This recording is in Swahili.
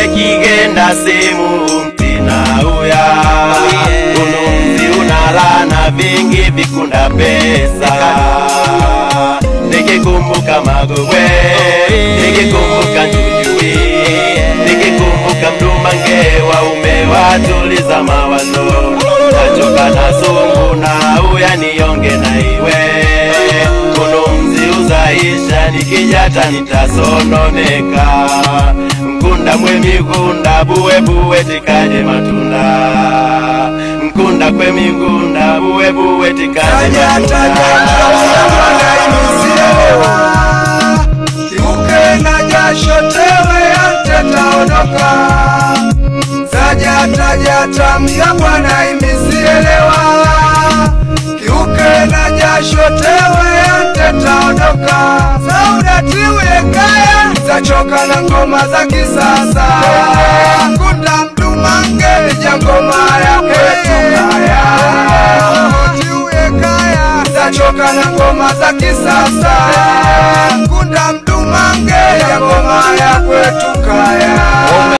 ekigenda simu mtinauya unumzi unalana vingi vikunda pesa nikikumbuka magogwe nikikumbuka njujui nikikumbuka mdumange waume watuliza mawazo nachoka na sungu na uya nionge na iwe kunumzi uzaisha nikijata nitasononeka mkunda mwe migunda buwe buwe tikaje matunda mkunda kwe migunda buwe buwe tikaje Kiuke na jasho tewe antetaondoka Sajata mya Bwana imisielewa Kiuke na jasho tewe antetaondoka Saudatiwe kaya zachoka na ngoma za kisasa Kunda mdumange lija ngoma ya kwetu kaya Tiwe kaya zachoka na ngoma za kisasa Kunda mdumange ya ngoma ya kwetu kaya